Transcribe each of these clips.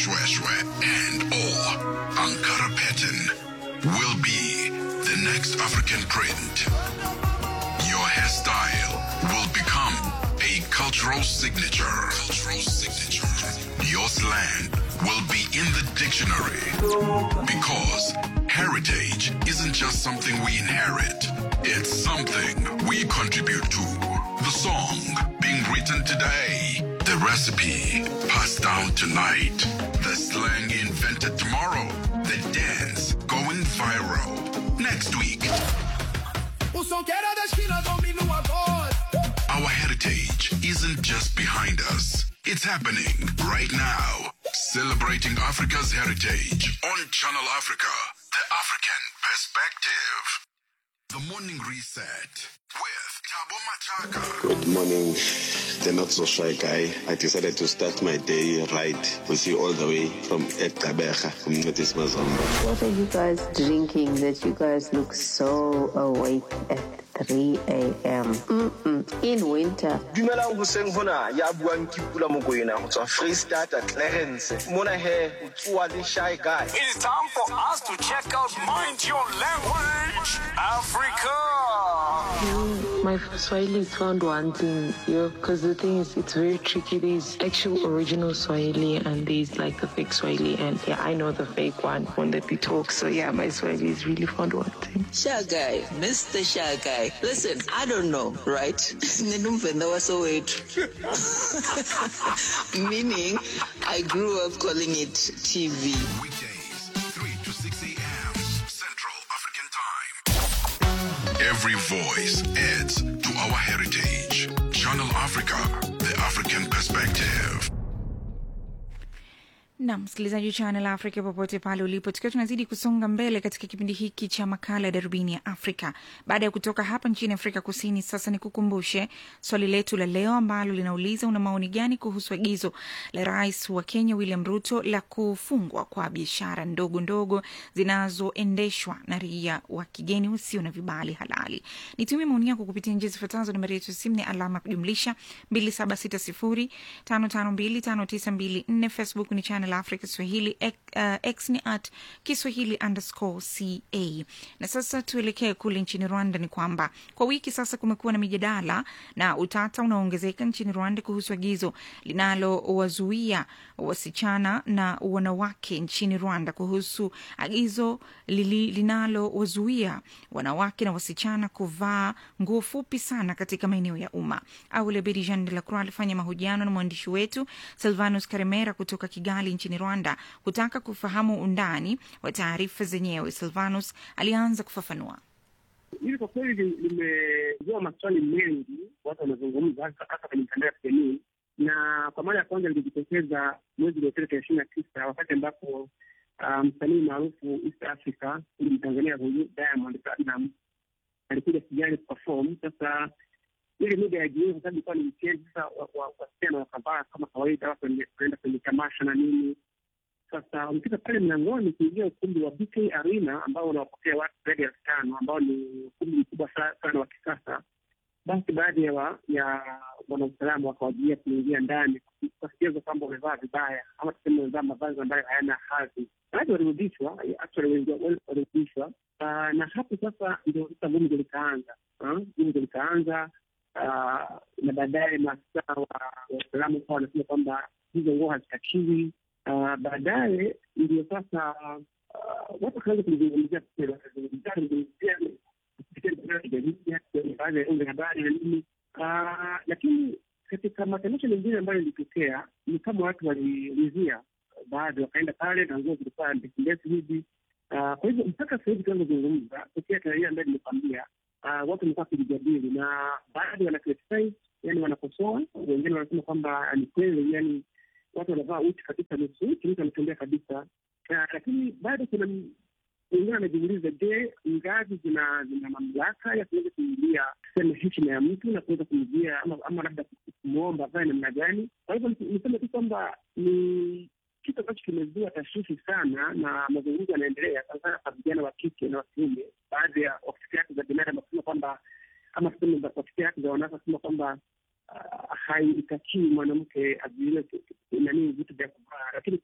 Shweshwe and or Ankara pattern will be the next African print. Your hairstyle will become a cultural signature. Cultural signature. Your slang will be in the dictionary because heritage isn't just something we inherit. It's something we contribute to. The song being written today, the recipe passed down tonight, the slang invented tomorrow, the dance going viral next week. O som que era da esquina domina agora. Our heritage isn't just behind us, it's happening right now. Celebrating Africa's heritage on Channel Africa, the African perspective. The Morning Reset with Tabo Machaka. Good morning, the not so shy guy. I decided to start my day right with you all the way from Ekabeja, from Notis Mazamba. What are you guys drinking that you guys look so awake at 3 a.m.? Mm-mm. In winter. dumelang hoseng hona ya buang ke pula mokoena go tswa freestata clarence mona he o tsoa le shy guy It's time for us to check out Mind Your Language Africa. My Swahili is found wanting, yo, because the thing is, it's very tricky. There's actual original Swahili and there's like the fake Swahili, and yeah, I know the fake one when that we talk. So yeah, my Swahili is really found wanting. Shy guy, Mr. Shy guy. Listen, I don't know, right? Ninumvenda wasowetu. Meaning, I grew up calling it TV. Weekdays, 3 to 6 a.m. Central African Time. Every voice adds to our heritage. Channel Africa, the African perspective. na msikilizaji wa Channel Africa popote pale ulipo, tukiwa tunazidi kusonga mbele katika kipindi hiki cha makala ya darubini ya Afrika. Baada ya kutoka hapa nchini Afrika Kusini, sasa ni kukumbushe swali letu la leo ambalo linauliza una maoni gani kuhusu agizo la rais wa Kenya William Ruto la kufungwa kwa biashara ndogo ndogo zinazoendeshwa na raia wa kigeni usio na vibali halali. Nitumie maoni yako kupitia njia zifuatazo. Nambari yetu ya simu ni alama ya kujumlisha 276055259254. Facebook ni Channel Africa Swahili, X, uh, X ni at Kiswahili underscore ca. Na sasa tuelekee kule nchini Rwanda. Ni kwamba kwa wiki sasa kumekuwa na mijadala na utata unaoongezeka nchini Rwanda kuhusu agizo linalowazuia wasichana na wanawake nchini Rwanda kuhusu agizo lili- linalowazuia wanawake na wasichana kuvaa nguo fupi sana katika maeneo ya umma. Awali Abedi Jean de la Croix alifanya mahojiano na mwandishi wetu Silvanus Karemera kutoka Kigali nchini Rwanda kutaka kufahamu undani wa taarifa zenyewe. Silvanus alianza kufafanua. Hili kwa kweli limezua maswali mengi, watu wanazungumza hasa hasa kwenye mitandao ya kijamii, na kwa mara ya kwanza lilijitokeza mwezi uliopita tarehe ishirini na tisa wakati ambapo ah, msanii maarufu East Africa huyu Mtanzania huyu Diamond Platinum alikuja Kigali kuperform. Sasa ile mida ya jioni, kwa sababu ilikuwa ni weekend, sasa wa- wa- wasichana wakavaa kama kawaida, watu wende- wanaenda kwenye tamasha na nini sasa wamefika pale mlangoni kuingia ukumbi wa BK Arena ambao unawapokea watu zaidi ya elfu tano ambao ni ukumbi mkubwa sa- sana wa kisasa. Basi baadhi ya wa- ya wanausalama wakawajilia kuingia ndani wakicheza kwamba wamevaa vibaya ama tuseme wamevaa mavazi ambayo hayana hadhi. Baadhi walirudishwa, actually wengi wao walirudishwa, Ah, na hapo sasa ndio sasa gumzo likaanza, Ah, gumzo likaanza Ah, na baadaye maafisa wa wa usalama ukawa wanasema kwamba hizo nguo hazitakiwi Ah, baadaye ndio sasa ah, watu wakaanza kulizungumzia kweli, wakazungumzia kuzungumzia kupitia mitandao ya kijamii, hata kwenye baadhi ya vyombo vya habari na nini. Ah, lakini katika matamasha mengine ambayo ilitokea ni kama watu waliulizia, baadhi wakaenda pale na nguo zilikuwa ndefu ndefu hivi. Ah, Kwa hivyo mpaka sasa hivi tunavyozungumza, tokea tarehe ambayo nimekwambia, ah, watu wamekuwa wakijadili na baadhi wana criticize, yani wanakosoa, wengine wanasema kwamba ni kweli, yani watu wanavaa uchi kabisa, nusu uchi, mtu anatembea kabisa. Ah, Lakini bado kuna m- wengine wanajiuliza, je, ngazi zina zina mamlaka ya kuweza kuingilia tuseme heshima ya mtu na kuweza kumjia ama, ama labda kumwomba avae namna gani? Kwa hivyo nis- niseme tu kwamba ni kitu ambacho kimezua tashwishi sana, na mazungumzo yanaendelea sana sana kwa vijana wa kike na wa kiume. Baadhi ya ofisi yake za binadamu wakisema kwamba ama tuseme za ofisi yake za wanawake wakisema kwamba ah, haitakii mwanamke azuiliwe nanii vitu vya kuvaa, lakini pia kuna upande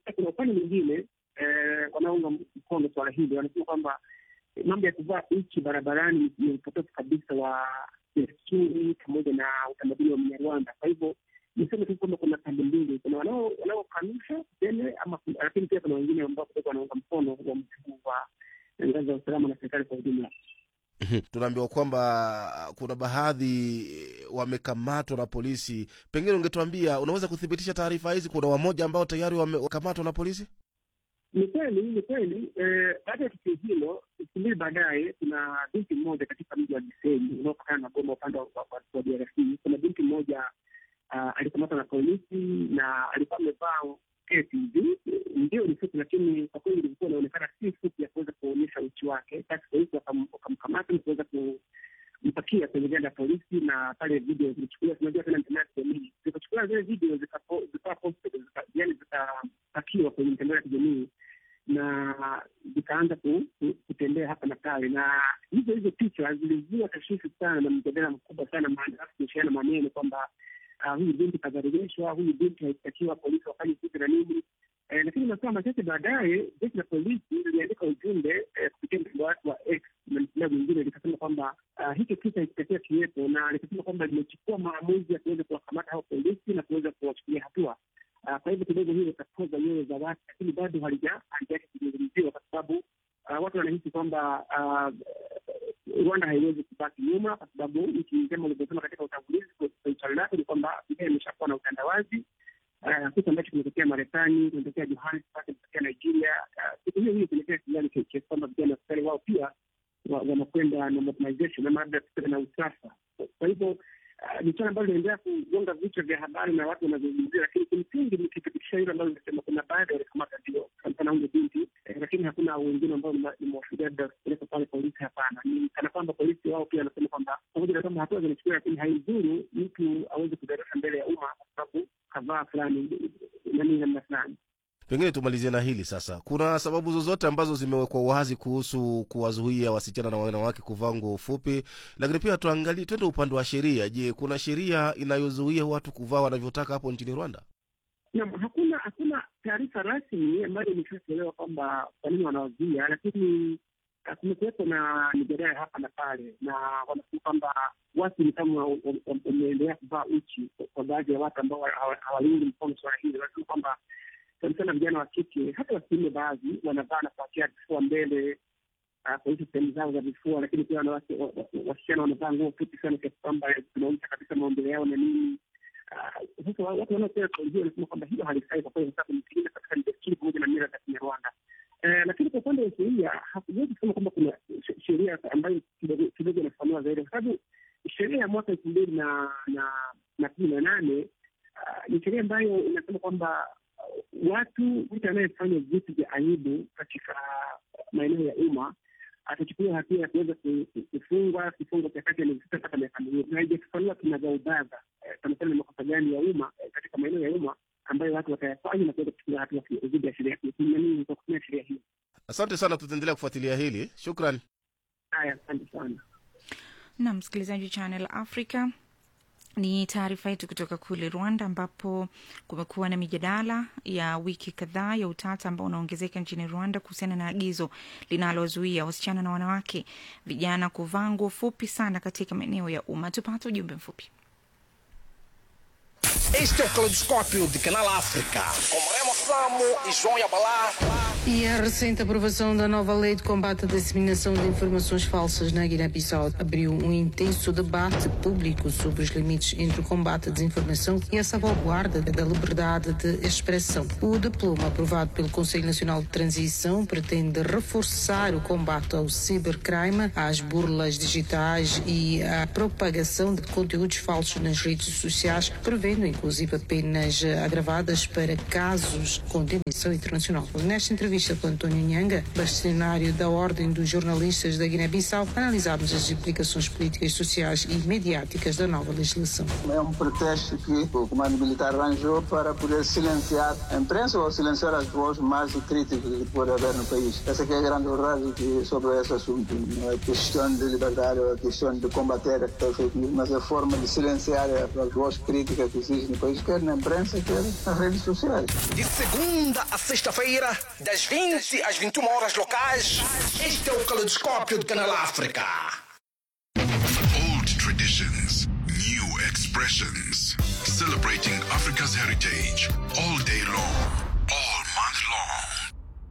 upande mwingine eh, wanaunga mkono swala hili wanasema kwamba eh, mambo ya kuvaa uchi barabarani ni upotofu kabisa wa desturi pamoja na utamaduni wa Mnyarwanda. Kwa hivyo niseme tu kwamba kuna pande mbili, kuna wanao- wanaokanusha tuseme, ama lakini pia kuna wengine ambao kidogo wanaunga mkono uamuzi huu wa ngazi za usalama na serikali kwa ujumla. Mhm. tunaambiwa kwamba kuna baadhi wamekamatwa na polisi. Pengine ungetuambia, unaweza kuthibitisha taarifa hizi? Kuna wamoja ambao tayari wamekamatwa na polisi? Ni kweli, ni kweli. Eh, baada ya tukio hilo, siku mbili baadaye, kuna binti mmoja katika mji wa Gisenyi unaopakana na Goma upande wa, wa, wa DRC. Kuna binti mmoja uh, alikamatwa na polisi na alikuwa amevaa sketi hivi, ndio ni fupi, lakini kwa kweli ilikuwa inaonekana si fupi ya kuweza kuonyesha uchi wake. Basi polisi wakam- wakamkamata na kuweza kumpakia kwenye gari la polisi, na pale video zilichukuliwa. Tunajua tena mitandao ya kijamii zikachukuliwa zile video zikapo- zikawa posted, zika- yaani zikapakiwa kwenye mitandao ya kijamii na zikaanza ku- ku- kutembea hapa na pale, na hizo hizo picha zilizua tashwishi sana na mjadala mkubwa sana, maana kuishiana maneno kwamba ah, huyu binti kadhalilishwa, huyu binti haitakiwa polisi wafanye kitu na nini. Eh, lakini masaa machache baadaye jeshi la polisi liliandika ujumbe eh, kupitia mtandao wake wa X na mtandao mwingine likasema kwamba ah, hicho kisa hakitakiwa kiwepo, na likasema kwamba limechukua maamuzi ya kuweza kuwakamata hao polisi na kuweza kuwachukulia hatua. Ah, kwa hivyo kidogo hiyo itapoza nyoyo za watu, lakini bado halija halijaacha kuzungumziwa kwa sababu ah, watu wanahisi kwamba ah, Rwanda haiwezi kubaki nyuma, kwa sababu nchi nzima ulivyosema katika utangulizi kwenye swali lake ni kwamba dunia imeshakuwa na utandawazi Ah, kitu ambacho kimetokea Marekani, kimetokea Johannesburg, kimetokea Nigeria. Ah, Kitu hiyo hiyo kimetokea Sudani, ki- kiasi kwamba vijana askari wao pia wa- wanakwenda na modernization ama labda tuseme na usasa. Kwa hivyo ah, ni swala ambalo linaendelea kugonga vichwa vya habari na watu wanazungumzia, lakini kimsingi nikithibitisha hilo ambalo nimesema, kuna baadhi walikamata ndio sana sana huyo binti eh, lakini hakuna wengine ambao nime- nimewashuhudia labda kupeleka pale polisi. Hapana, ni kana kwamba polisi wao pia wanasema kwamba pamoja na kwamba hatua zinachukuliwa, lakini haidhuru mtu aweze kudarasa mbele ya umma kwa sababu kavaa fulani nani namna fulani. Pengine tumalizie na hili sasa. Kuna sababu zozote ambazo zimewekwa wazi kuhusu kuwazuia wasichana na wanawake kuvaa nguo fupi? Lakini pia tuangalie, twende upande wa sheria. Je, kuna sheria inayozuia watu kuvaa wanavyotaka hapo nchini Rwanda? Naam, hakuna hakuna taarifa rasmi ambayo imeshatolewa kwamba kwa nini wanawazuia, lakini ah, kumekuwepo na mijadala hapa na pale, na wanasema kwamba watu ni kama wa- wa- wameendelea kuvaa uchi kwa- kwa baadhi ya watu ambao hawa- hawaungi mkono suala hili. Wanasema kwamba sana sana vijana wa kike, hata wa kiume, baadhi wanavaa na kuachia vifua mbele ah, kuonyesha sehemu zao za vifua, lakini pia wanawake wa- wa- wasichana wanavaa nguo fupi sana kiasi kwamba zinaonyesha kabisa maumbile yao na nini. Ah, Sasa wa- watu wanaopea kauli hiyo wanasema kwamba hilo halifai kwa kweli, kwa sababu ni kinyume katika desturi pamoja na mila za Kinyarwanda. Eh, lakini kwa upande wa sheria hakuwezi kusema kwamba kuna she- sheria ambayo kidogo kidogo inafafanua zaidi, kwa sababu sheria ya mwaka elfu mbili na na na kumi na nane ah, ni sheria ambayo inasema kwamba uh, watu mtu anayefanya vitu vya aibu katika maeneo ya umma atachukuliwa hatua ya kuweza ku- ku- kufungwa kifungo cha kati ya miezi sita mpaka miaka miwili, na haijafafanua kinagaubaga eh, sana sana ni makosa gani ya umma eh, katika maeneo ya umma ambayo watu watayafanya na kuweza kuchukulia hatua dhidi ya sheria hiyo, nani kwa kutumia sheria hiyo. Asante sana, tutaendelea kufuatilia hili. Shukran. Haya, asante sana. na msikilizaji wa Channel Africa. Ni taarifa yetu kutoka kule Rwanda, ambapo kumekuwa na mijadala ya wiki kadhaa ya utata ambao unaongezeka nchini Rwanda kuhusiana na agizo linalozuia wasichana na wanawake vijana kuvaa nguo fupi sana katika maeneo ya umma. Tupate ujumbe mfupi. Este é o Caleidoscópio de Canal África, com Remo Samo e João Yabalá. E a recente aprovação da nova lei de combate à disseminação de informações falsas na Guiné-Bissau abriu um intenso debate público sobre os limites entre o combate à desinformação e a salvaguarda da liberdade de expressão. O diploma aprovado pelo Conselho Nacional de Transição pretende reforçar o combate ao cibercrime, às burlas digitais e à propagação de conteúdos falsos nas redes sociais, prevendo inclusive penas eh, agravadas para casos com dimensão internacional. Nesta entrevista com António Nhanga, bastonário da Ordem dos Jornalistas da Guiné-Bissau, analisámos as implicações políticas, sociais e mediáticas da nova legislação. É um pretexto que o comando militar arranjou para poder silenciar a imprensa ou silenciar as vozes mais críticas que pode haver no país. Essa que é a grande verdade que sobre esse assunto. Não é questão de liberdade, ou é questão de combater a fake news, mas é a forma de silenciar as vozes críticas que existem no país, quer na imprensa, quer nas redes sociais. De segunda a sexta-feira, das 20 às 21 horas locais, este é o Caleidoscópio do Canal África. Old traditions, new expressions. Celebrating Africa's heritage all day long, all month long.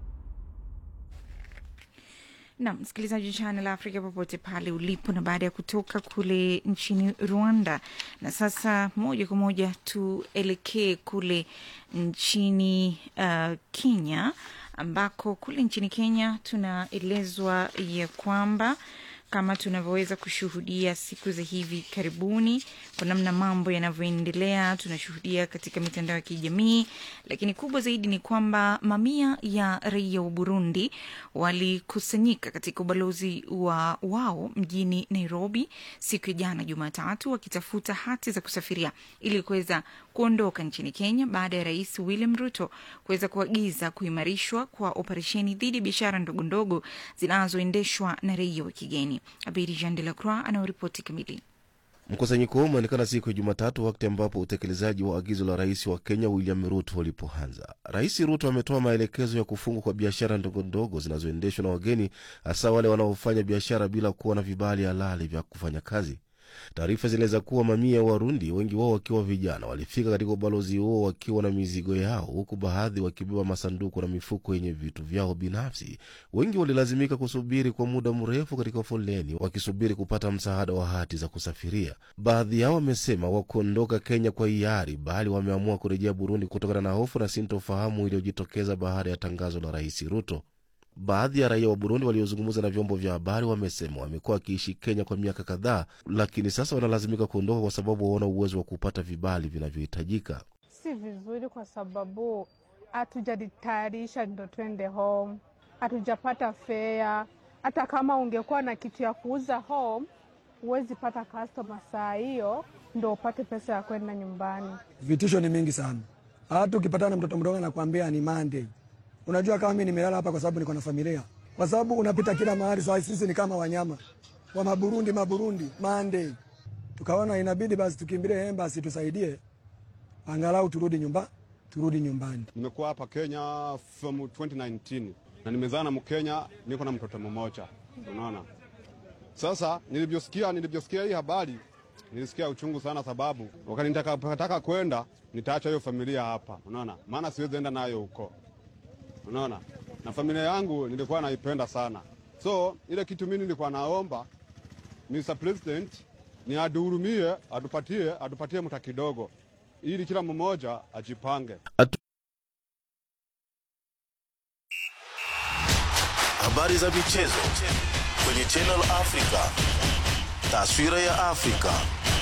na msikilizaji wa Channel Africa popote pale ulipo, na baada ya kutoka kule nchini Rwanda, na sasa moja kwa moja tuelekee kule nchini uh, Kenya, ambako kule nchini Kenya tunaelezwa ya kwamba kama tunavyoweza kushuhudia siku za hivi karibuni, kwa namna mambo yanavyoendelea, tunashuhudia katika mitandao ya kijamii, lakini kubwa zaidi ni kwamba mamia ya raia wa Burundi walikusanyika katika ubalozi wa wao mjini Nairobi siku ya jana Jumatatu, wakitafuta hati za kusafiria ili kuweza kuondoka nchini Kenya baada ya Rais William Ruto kuweza kuagiza kuimarishwa kwa operesheni dhidi ya biashara ndogo ndogo zinazoendeshwa na raia wa kigeni. Abedi Jean de la Croix anaoripoti kamili. Mkusanyiko huu umeonekana siku ya Jumatatu, wakati ambapo utekelezaji wa agizo la rais wa Kenya William Ruto ulipoanza. Rais Ruto ametoa maelekezo ya kufungwa kwa biashara ndogo ndogo zinazoendeshwa na wageni, hasa wale wanaofanya biashara bila kuwa na vibali halali vya kufanya kazi. Taarifa zinaeleza kuwa mamia ya Warundi, wengi wao wakiwa vijana, walifika katika ubalozi huo wakiwa na mizigo yao, huku baadhi wakibeba masanduku na mifuko yenye vitu vyao binafsi. Wengi walilazimika kusubiri kwa muda mrefu katika foleni wakisubiri kupata msaada wa hati za kusafiria. Baadhi yao wamesema wakuondoka Kenya kwa hiari, bali wameamua kurejea Burundi kutokana na hofu na sintofahamu iliyojitokeza baada ya tangazo la Rais Ruto. Baadhi ya raia wa Burundi waliozungumza na vyombo vya habari wamesema wamekuwa wakiishi Kenya kwa miaka kadhaa, lakini sasa wanalazimika kuondoka kwa sababu hawana uwezo wa kupata vibali vinavyohitajika. Si vizuri kwa sababu hatujajitayarisha ndo twende home, hatujapata fea. Hata kama ungekuwa na kitu ya kuuza home, huwezi pata customer saa hiyo ndo upate pesa ya kwenda nyumbani. Vitisho ni mingi sana, hata ukipatana na mtoto mdogo anakuambia ni Monday. Unajua kama mimi nimelala hapa kwa sababu niko na familia, kwa sababu unapita kila mahali. Sasa sisi ni kama wanyama wa Maburundi, Maburundi Monday. Tukaona inabidi basi tukimbilie embassy tusaidie, angalau turudi nyumba, turudi nyumbani. Nimekuwa hapa Kenya from 2019 na nimezaa na Mkenya, niko na mtoto mmoja, unaona. Sasa nilivyosikia nilivyosikia hii habari nilisikia uchungu sana, sababu wakati nitakapotaka kwenda nitaacha hiyo familia hapa, unaona, maana siwezi enda nayo huko unaona na familia yangu nilikuwa naipenda sana, so ile kitu mimi nilikuwa naomba Mr. President ni aduhurumie, atupatie atupatie mta kidogo, ili kila mmoja ajipange. Atu... habari za michezo kwenye Channel Africa, taswira ya Afrika.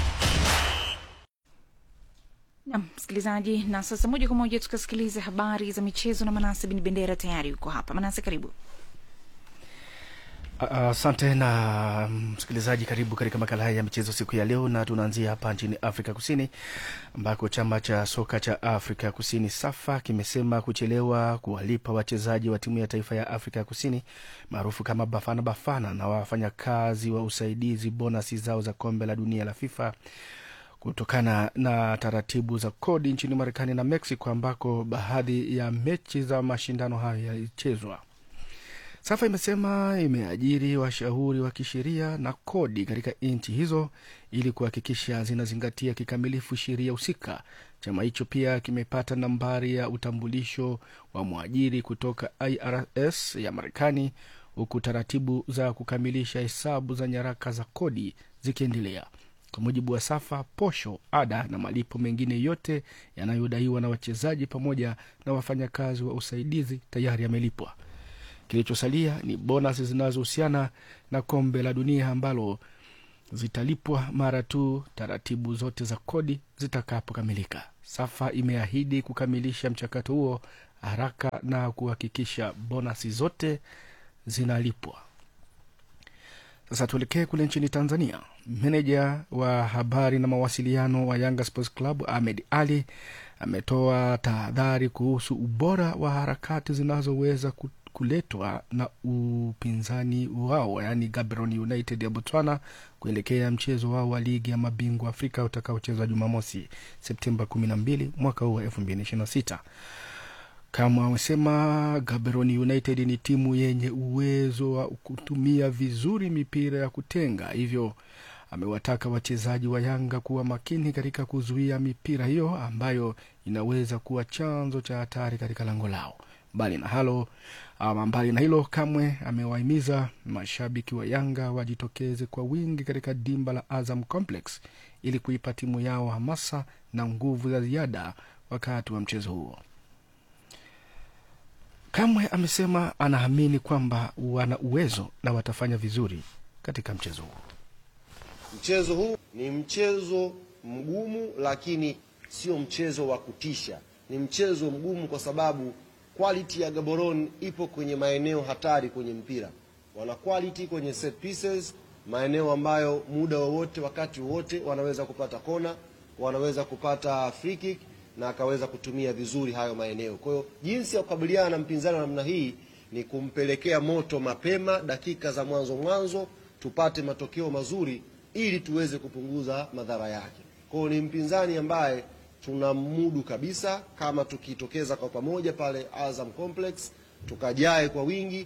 Nam msikilizaji, na sasa moja kwa moja tukasikiliza habari za michezo na Manase Bin Bendera tayari yuko hapa. Manase, karibu. Asante uh, na msikilizaji, karibu katika makala haya ya michezo siku ya leo, na tunaanzia hapa nchini Afrika Kusini ambako chama cha soka cha Afrika Kusini SAFA kimesema kuchelewa kuwalipa wachezaji wa timu ya taifa ya Afrika Kusini maarufu kama Bafana Bafana na wafanyakazi wa usaidizi bonasi zao za kombe la dunia la FIFA kutokana na taratibu za kodi nchini Marekani na Mexico ambako baadhi ya mechi za mashindano hayo yalichezwa. SAFA imesema imeajiri washauri wa kisheria na kodi katika nchi hizo ili kuhakikisha zinazingatia kikamilifu sheria husika. Chama hicho pia kimepata nambari ya utambulisho wa mwajiri kutoka IRS ya Marekani, huku taratibu za kukamilisha hesabu za nyaraka za kodi zikiendelea. Kwa mujibu wa SAFA, posho, ada na malipo mengine yote yanayodaiwa na wachezaji pamoja na wafanyakazi wa usaidizi tayari yamelipwa. Kilichosalia ni bonasi zinazohusiana na kombe la dunia ambalo zitalipwa mara tu taratibu zote za kodi zitakapokamilika. SAFA imeahidi kukamilisha mchakato huo haraka na kuhakikisha bonasi zote zinalipwa. Sasa tuelekee kule nchini Tanzania. Meneja wa habari na mawasiliano wa Yanga Sports Club Ahmed Ali ametoa tahadhari kuhusu ubora wa harakati zinazoweza kuletwa na upinzani wao yaani Gaborone United ya Botswana kuelekea mchezo wao wa ligi ya mabingwa Afrika utakaochezwa Jumamosi Septemba kumi na mbili mwaka huu wa elfu mbili ishirini na sita. Kama amesema Gaborone United ni timu yenye uwezo wa kutumia vizuri mipira ya kutenga, hivyo amewataka wachezaji wa Yanga kuwa makini katika kuzuia mipira hiyo ambayo inaweza kuwa chanzo cha hatari katika lango lao. Mbali na halo ama mbali na hilo, Kamwe amewahimiza mashabiki wa Yanga wajitokeze kwa wingi katika dimba la Azam Complex ili kuipa timu yao hamasa na nguvu za ziada wakati wa mchezo huo. Kamwe amesema anaamini kwamba wana uwezo na watafanya vizuri katika mchezo huo. Mchezo huu ni mchezo mgumu, lakini sio mchezo wa kutisha. Ni mchezo mgumu kwa sababu quality ya Gaborone ipo kwenye maeneo hatari kwenye mpira. Wana quality kwenye set pieces, maeneo ambayo muda wowote, wakati wowote wanaweza kupata kona, wanaweza kupata free kick na akaweza kutumia vizuri hayo maeneo. Kwa hiyo jinsi ya kukabiliana na mpinzani wa namna hii ni kumpelekea moto mapema, dakika za mwanzo mwanzo, tupate matokeo mazuri ili tuweze kupunguza madhara yake. Kwa hiyo ni mpinzani ambaye tunamudu kabisa, kama tukitokeza kwa pamoja pale Azam Complex tukajae kwa wingi.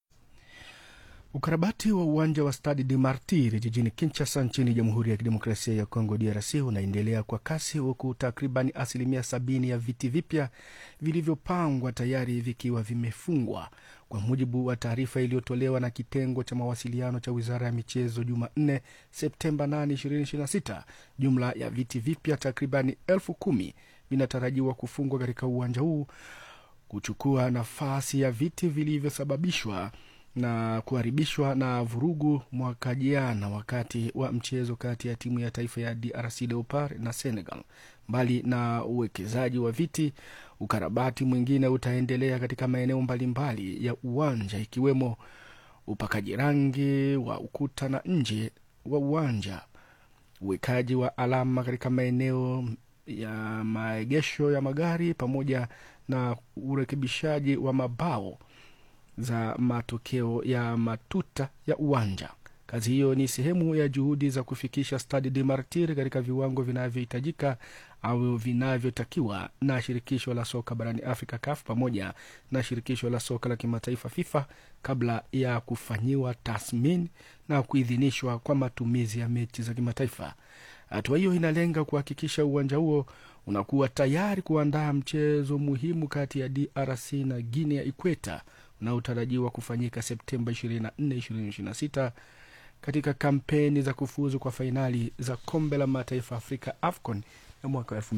Ukarabati wa uwanja wa Stade de Martyr jijini Kinshasa nchini Jamhuri ya Kidemokrasia ya Kongo DRC unaendelea kwa kasi huku takriban asilimia sabini ya viti vipya vilivyopangwa tayari vikiwa vimefungwa, kwa mujibu wa taarifa iliyotolewa na kitengo cha mawasiliano cha Wizara ya Michezo Jumanne Septemba 8, 2026. Jumla ya viti vipya takriban elfu kumi vinatarajiwa kufungwa katika uwanja huu kuchukua nafasi ya viti vilivyosababishwa na kuharibishwa na vurugu mwaka jana wakati wa mchezo kati ya timu ya taifa ya DRC Leopard na Senegal. Mbali na uwekezaji wa viti, ukarabati mwingine utaendelea katika maeneo mbalimbali ya uwanja ikiwemo upakaji rangi wa ukuta na nje wa uwanja, uwekaji wa alama katika maeneo ya maegesho ya magari pamoja na urekebishaji wa mabao za matokeo ya matuta ya uwanja. Kazi hiyo ni sehemu ya juhudi za kufikisha Stade de Martyr katika viwango vinavyohitajika au vinavyotakiwa na shirikisho la soka barani Afrika CAF pamoja na shirikisho la soka la kimataifa FIFA kabla ya kufanyiwa tathmini na kuidhinishwa kwa matumizi ya mechi za kimataifa. Hatua hiyo inalenga kuhakikisha uwanja huo unakuwa tayari kuandaa mchezo muhimu kati ya DRC na Guinea ya Ikweta unaotarajiwa kufanyika Septemba 24, 2026 katika kampeni za kufuzu kwa fainali za kombe la mataifa Afrika AFCON ya mwaka wa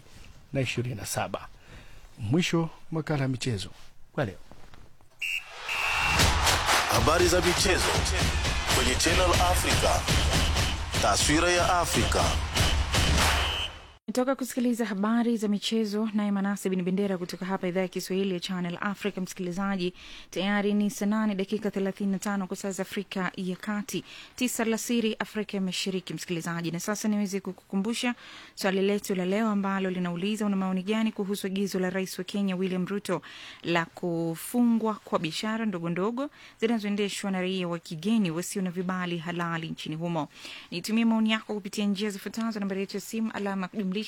2027. Mwisho makala ya michezo kwa leo. Habari za michezo kwenye Channel Africa. Taswira ya Afrika. toka kusikiliza habari za michezo naye manase bin bendera kutoka hapa idhaa ya kiswahili ya channel africa msikilizaji tayari ni saa nane dakika 35 kwa saa za afrika ya kati tisa alasiri afrika ya mashariki msikilizaji na sasa niweze kukukumbusha swali letu la leo ambalo linauliza una maoni gani kuhusu agizo la rais wa kenya william ruto la kufungwa kwa biashara ndogo ndogo zinazoendeshwa na raia wa kigeni wasio na vibali halali nchini humo nitumie maoni yako kupitia njia zifuatazo nambari yetu ya simu alama ya kujumlisha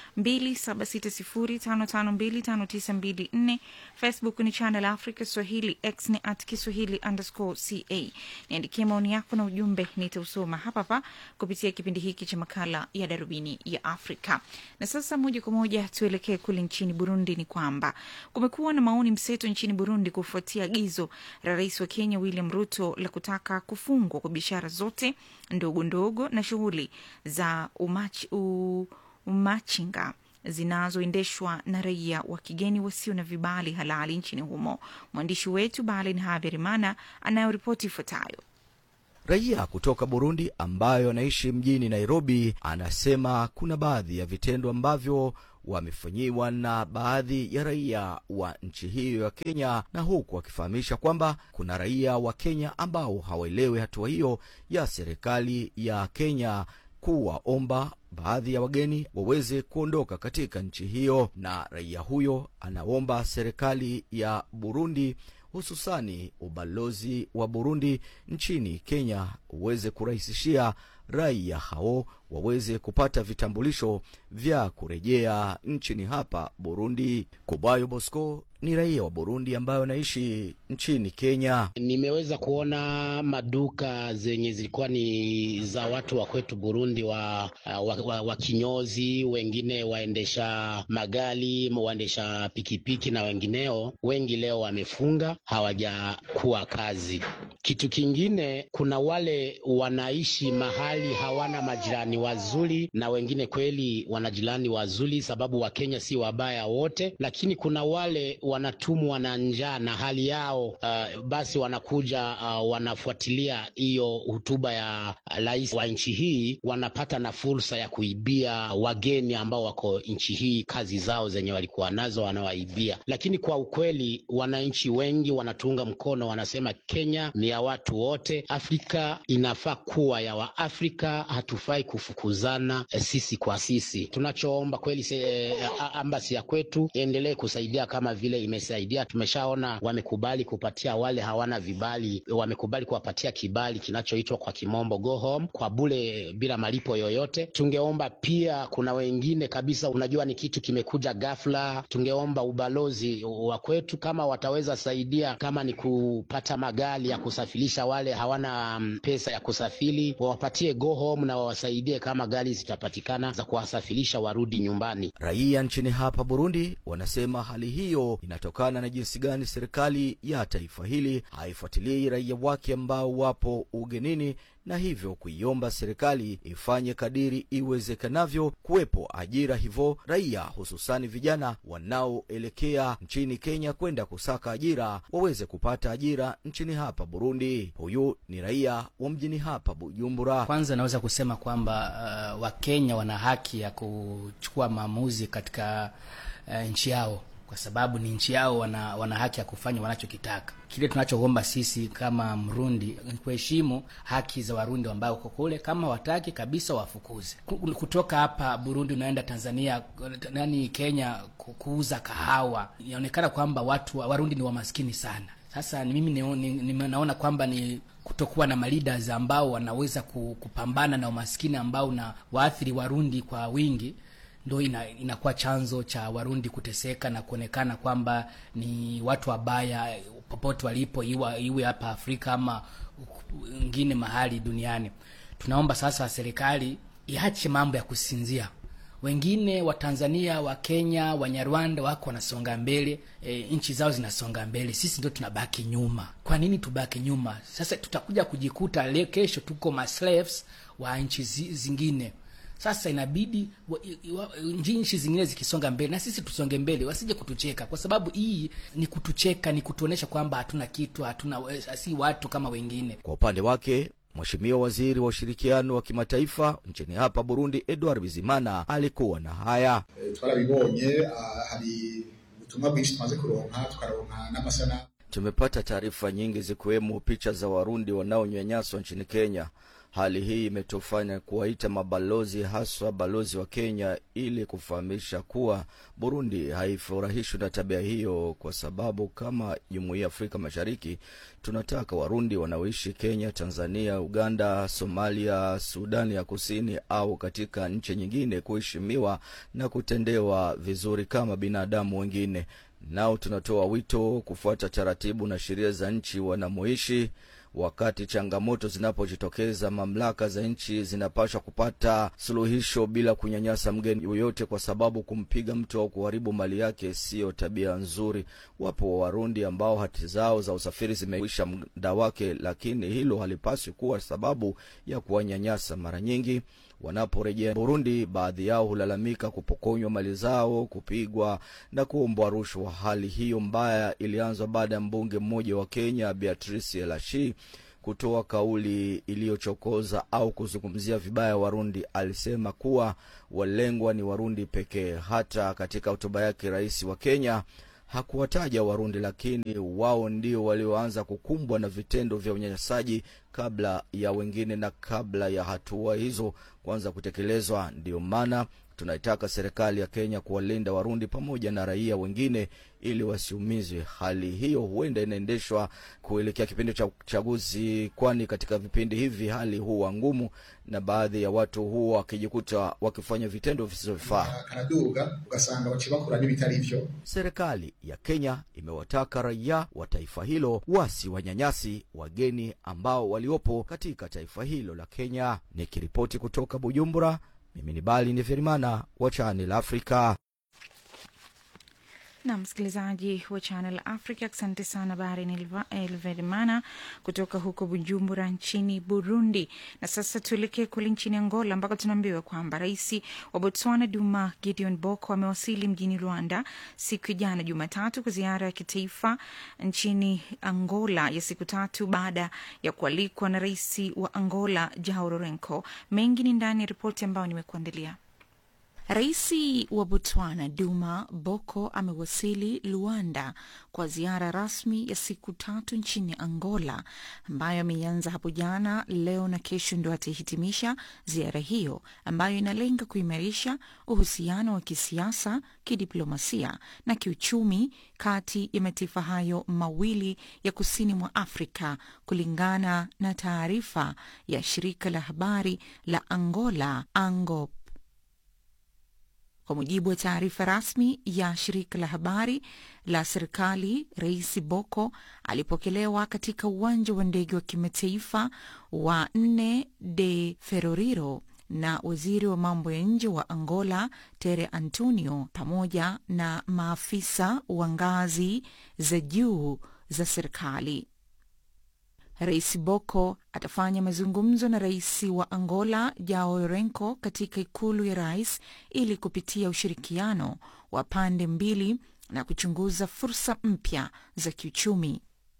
276055259254 facebook ni channel africa swahili x ni at kiswahili underscore ca niandikie maoni yako na ujumbe nitausoma hapa hapa kupitia kipindi hiki cha makala ya darubini ya afrika na sasa moja kwa moja tuelekee kule nchini burundi ni kwamba kumekuwa na maoni mseto nchini burundi kufuatia agizo la rais wa kenya william ruto la kutaka kufungwa kwa biashara zote ndogo ndogo na shughuli za umachi, u, umachinga zinazoendeshwa na raia wa kigeni wasio na vibali halali nchini humo mwandishi wetu balin haverimana anayoripoti ifuatayo Raia kutoka Burundi ambayo anaishi mjini Nairobi anasema kuna baadhi ya vitendo ambavyo wamefanyiwa na baadhi ya raia wa nchi hiyo ya Kenya, na huku akifahamisha kwamba kuna raia wa Kenya ambao hawaelewi hatua hiyo ya serikali ya Kenya kuwaomba baadhi ya wageni waweze kuondoka katika nchi hiyo, na raia huyo anaomba serikali ya Burundi hususani ubalozi wa Burundi nchini Kenya uweze kurahisishia raia hao waweze kupata vitambulisho vya kurejea nchini hapa Burundi. Kubayo Bosco ni raia wa Burundi ambayo anaishi nchini Kenya. Nimeweza kuona maduka zenye zilikuwa ni za watu wa kwetu Burundi wa, wa, wa, wa kinyozi, wengine waendesha magari, waendesha pikipiki na wengineo, wengi leo wamefunga, hawajakuwa kazi. Kitu kingine, kuna wale wanaishi mahali hawana majirani wazuri, na wengine kweli wana jirani wazuri, sababu Wakenya si wabaya wote, lakini kuna wale wanatumwa na njaa na hali yao uh, basi wanakuja uh, wanafuatilia hiyo hotuba ya rais wa nchi hii, wanapata na fursa ya kuibia wageni ambao wako nchi hii kazi zao zenye walikuwa nazo wanawaibia. Lakini kwa ukweli, wananchi wengi wanatuunga mkono, wanasema Kenya ni ya watu wote, Afrika inafaa kuwa ya Waafrika, hatufai kufukuzana eh, sisi kwa sisi. Tunachoomba kweli se, eh, ambasi ya kwetu iendelee kusaidia kama vile imesaidia. Tumeshaona wamekubali kupatia wale hawana vibali, wamekubali kuwapatia kibali kinachoitwa kwa kimombo go home kwa bure bila malipo yoyote. Tungeomba pia, kuna wengine kabisa, unajua ni kitu kimekuja ghafla. Tungeomba ubalozi wa kwetu kama wataweza saidia, kama ni kupata magari ya kusafirisha wale hawana mm, pesa ya kusafiri, wawapatie go home na wawasaidie kama gari zitapatikana za kuwasafirisha warudi nyumbani. Raia nchini hapa Burundi wanasema hali hiyo inatokana na jinsi gani serikali ya taifa hili haifuatilii raia wake ambao wapo ugenini na hivyo kuiomba serikali ifanye kadiri iwezekanavyo kuwepo ajira, hivyo raia hususani vijana wanaoelekea nchini Kenya kwenda kusaka ajira waweze kupata ajira nchini hapa Burundi. Huyu ni raia wa mjini hapa Bujumbura. Kwanza naweza kusema kwamba uh, Wakenya wana haki ya kuchukua maamuzi katika uh, nchi yao kwa sababu ni nchi yao, wana, wana haki ya kufanya wanachokitaka. Kile tunachoomba sisi kama Mrundi ni kuheshimu haki za Warundi ambao uko kule. Kama wataki kabisa, wafukuze kutoka hapa Burundi, unaenda Tanzania, nani Kenya, kuuza kahawa. Inaonekana kwamba watu Warundi ni wamaskini sana. Sasa ni mimi ni, ni, ni naona kwamba ni kutokuwa na maleaders ambao wanaweza kupambana na umaskini ambao na waathiri Warundi kwa wingi ndo ina, inakuwa chanzo cha Warundi kuteseka na kuonekana kwamba ni watu wabaya popote walipo, iwa, iwe hapa Afrika ama ngine mahali duniani. Tunaomba sasa serikali iache mambo ya kusinzia. Wengine wa Tanzania, wa Kenya, Wanyarwanda wako wanasonga mbele e, nchi zao zinasonga mbele, sisi ndio tunabaki nyuma. Kwa nini tubaki nyuma? Sasa tutakuja kujikuta leo kesho tuko maslaves wa nchi zingine. Sasa inabidi nchi zingine zikisonga mbele na sisi tusonge mbele, wasije kutucheka, kwa sababu hii ni kutucheka, ni kutuonesha kwamba hatuna kitu, hatuna si watu kama wengine. Kwa upande wake Mheshimiwa Waziri wa Ushirikiano wa Kimataifa nchini hapa Burundi, Edward Bizimana alikuwa na haya. E, twarabibonye hari ubutumwa bwinshi tumaze kuronka tukaronka n'amasanamu Tumepata taarifa nyingi zikiwemo picha za Warundi wanaonyanyaswa nchini Kenya. Hali hii imetufanya kuwaita mabalozi haswa balozi wa Kenya ili kufahamisha kuwa Burundi haifurahishwi na tabia hiyo, kwa sababu kama Jumuiya ya Afrika Mashariki tunataka Warundi wanaoishi Kenya, Tanzania, Uganda, Somalia, Sudani ya Kusini au katika nchi nyingine kuheshimiwa na kutendewa vizuri kama binadamu wengine. Nao tunatoa wito kufuata taratibu na sheria za nchi wanamoishi. Wakati changamoto zinapojitokeza, mamlaka za nchi zinapaswa kupata suluhisho bila kunyanyasa mgeni yoyote, kwa sababu kumpiga mtu au kuharibu mali yake siyo tabia nzuri. Wapo Warundi ambao hati zao za usafiri zimeisha muda wake, lakini hilo halipaswi kuwa sababu ya kuwanyanyasa. Mara nyingi wanaporejea Burundi, baadhi yao hulalamika kupokonywa mali zao, kupigwa na kuombwa rushwa. Hali hiyo mbaya ilianzwa baada ya mbunge mmoja wa Kenya Beatrice Elashi kutoa kauli iliyochokoza au kuzungumzia vibaya Warundi. Alisema kuwa walengwa ni Warundi pekee. Hata katika hotuba yake, rais wa Kenya hakuwataja Warundi, lakini wao ndio walioanza kukumbwa na vitendo vya unyanyasaji kabla ya wengine na kabla ya hatua hizo kuanza kutekelezwa. Ndio maana tunaitaka serikali ya Kenya kuwalinda Warundi pamoja na raia wengine ili wasiumizwe. Hali hiyo huenda inaendeshwa kuelekea kipindi cha uchaguzi, kwani katika vipindi hivi hali huwa ngumu na baadhi ya watu huwa wakijikuta wakifanya vitendo visivyofaa. karaduga ugasanga baca bakora n'ibitari vyo Serikali ya Kenya imewataka raia wa taifa hilo wasi wanyanyasi wageni ambao waliopo katika taifa hilo la Kenya. Nikiripoti kutoka Bujumbura, mimi ni Bali Neverimana wa Channel Africa. na msikilizaji wa Channel Africa, asante sana Bahari Elverimana kutoka huko Bujumbura nchini Burundi. Na sasa tuelekee kule nchini Angola ambako tunaambiwa kwamba rais wa Botswana Duma Gideon Boko amewasili mjini Rwanda siku ya jana Jumatatu kwa ziara ya kitaifa nchini Angola ya siku tatu baada ya kualikwa na rais wa Angola Joao Lourenco. Mengi ni ndani ya ripoti ambayo nimekuandalia. Rais wa Botswana Duma Boko amewasili Luanda kwa ziara rasmi ya siku tatu nchini Angola ambayo ameianza hapo jana. Leo na kesho ndio atahitimisha ziara hiyo ambayo inalenga kuimarisha uhusiano wa kisiasa, kidiplomasia na kiuchumi kati ya mataifa hayo mawili ya kusini mwa Afrika, kulingana na taarifa ya shirika la habari la Angola ANGOP. Kwa mujibu wa taarifa rasmi ya shirika la habari la serikali, Rais Boko alipokelewa katika uwanja wa ndege wa kimataifa wa Nne de Ferrorio na waziri wa mambo ya nje wa Angola Tere Antonio pamoja na maafisa wa ngazi za juu za serikali. Rais Boko atafanya mazungumzo na rais wa Angola Joao Lourenco katika ikulu ya rais ili kupitia ushirikiano wa pande mbili na kuchunguza fursa mpya za kiuchumi.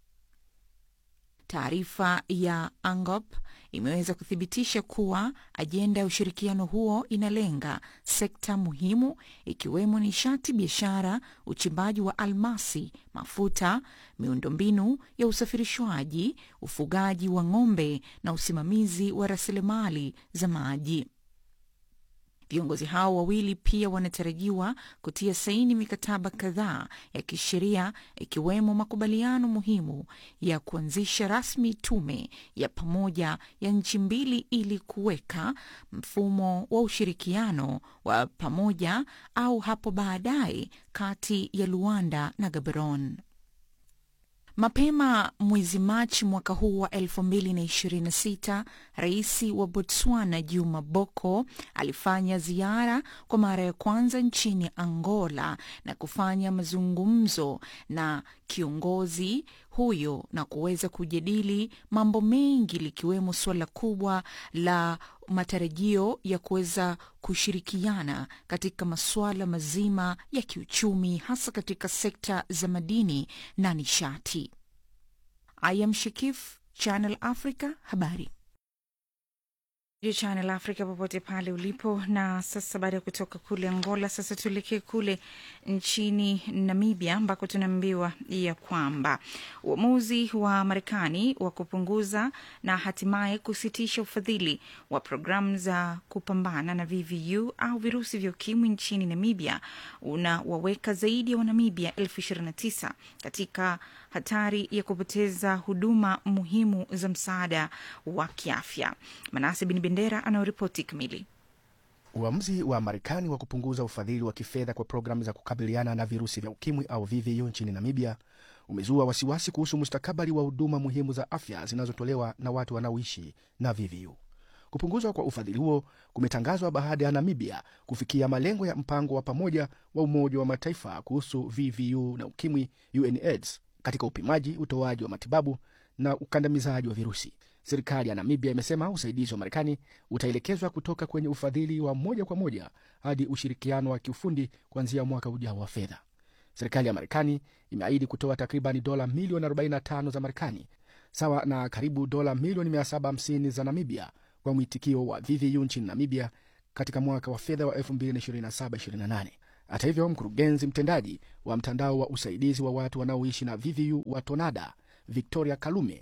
Taarifa ya ANGOP imeweza kuthibitisha kuwa ajenda ya ushirikiano huo inalenga sekta muhimu ikiwemo nishati, biashara, uchimbaji wa almasi, mafuta, miundombinu ya usafirishwaji, ufugaji wa ng'ombe na usimamizi wa rasilimali za maji. Viongozi hao wawili pia wanatarajiwa kutia saini mikataba kadhaa ya kisheria ikiwemo makubaliano muhimu ya kuanzisha rasmi tume ya pamoja ya nchi mbili ili kuweka mfumo wa ushirikiano wa pamoja au hapo baadaye kati ya Luanda na Gaborone. Mapema mwezi Machi mwaka huu wa 2026 rais wa Botswana Juma Boko alifanya ziara kwa mara ya kwanza nchini Angola na kufanya mazungumzo na kiongozi huyo na kuweza kujadili mambo mengi likiwemo suala kubwa la matarajio ya kuweza kushirikiana katika masuala mazima ya kiuchumi hasa katika sekta za madini na nishati. I am Shakif, Channel Africa, habari Channel Africa popote pale ulipo. Na sasa baada ya kutoka kule Angola, sasa tuelekee kule nchini Namibia ambako tunaambiwa ya kwamba uamuzi wa Marekani wa kupunguza na hatimaye kusitisha ufadhili wa programu za kupambana na VVU au virusi vya ukimwi nchini Namibia unawaweka zaidi ya Wanamibia elfu ishirini na tisa katika hatari ya kupoteza huduma muhimu za msaada wa kiafya. Manase Bin Bendera anayoripoti kamili. Uamuzi wa Marekani wa kupunguza ufadhili wa kifedha kwa programu za kukabiliana na virusi vya ukimwi au VVU nchini Namibia umezua wasiwasi kuhusu mustakabali wa huduma muhimu za afya zinazotolewa na watu wanaoishi na VVU. Kupunguzwa kwa ufadhili huo kumetangazwa baada ya Namibia kufikia malengo ya mpango wa pamoja wa Umoja wa Mataifa kuhusu VVU na ukimwi, UNAIDS, katika upimaji, utoaji wa matibabu na ukandamizaji wa virusi. Serikali ya Namibia imesema usaidizi wa Marekani utaelekezwa kutoka kwenye ufadhili wa moja kwa moja hadi ushirikiano wa kiufundi kuanzia mwaka ujao wa fedha. Serikali ya Marekani imeahidi kutoa takriban dola milioni 45 za Marekani, sawa na karibu dola milioni 750 za Namibia kwa mwitikio wa VVU nchini Namibia katika mwaka wa fedha wa 2027/28. Hata hivyo, mkurugenzi mtendaji wa mtandao wa usaidizi wa watu wanaoishi na VVU wa TONADA Victoria Kalume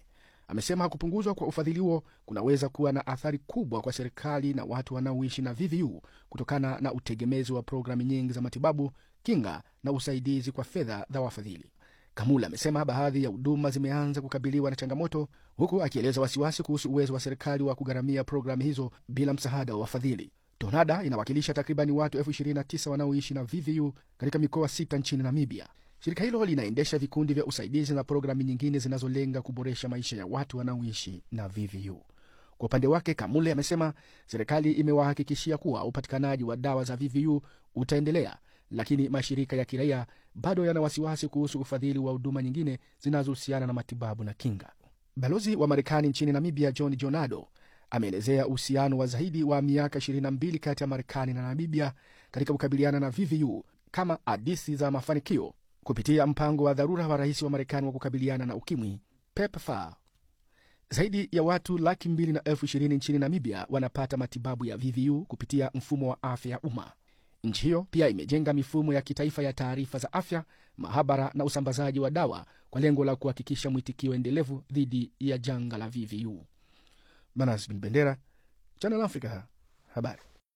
amesema kupunguzwa kwa ufadhili huo kunaweza kuwa na athari kubwa kwa serikali na watu wanaoishi na VVU kutokana na utegemezi wa programu nyingi za matibabu, kinga na usaidizi kwa fedha za wafadhili. Kamula amesema baadhi ya huduma zimeanza kukabiliwa na changamoto, huku akieleza wasiwasi kuhusu uwezo wa serikali wa kugharamia programu hizo bila msaada wa wafadhili. Tonada inawakilisha takribani watu elfu 29 wanaoishi na VVU katika mikoa sita nchini Namibia. Shirika hilo linaendesha vikundi vya usaidizi na programu nyingine zinazolenga kuboresha maisha ya watu wanaoishi na VVU. Kwa upande wake, Kamule amesema serikali imewahakikishia kuwa upatikanaji wa dawa za VVU utaendelea, lakini mashirika ya kiraia bado yana wasiwasi kuhusu ufadhili wa huduma nyingine zinazohusiana na matibabu na kinga. Balozi wa Marekani nchini Namibia John Jonado ameelezea uhusiano wa zaidi wa miaka 22 kati ya Marekani na Namibia katika kukabiliana na VVU kama hadisi za mafanikio kupitia mpango wa dharura wa rais wa Marekani wa kukabiliana na ukimwi PEPFAR. Zaidi ya watu laki mbili na elfu ishirini nchini Namibia wanapata matibabu ya VVU kupitia mfumo wa afya ya umma. Nchi hiyo pia imejenga mifumo ya kitaifa ya taarifa za afya, mahabara na usambazaji wa dawa kwa lengo la kuhakikisha mwitikio endelevu dhidi ya janga la VVU. Manas bin Bendera, Channel Africa, habari.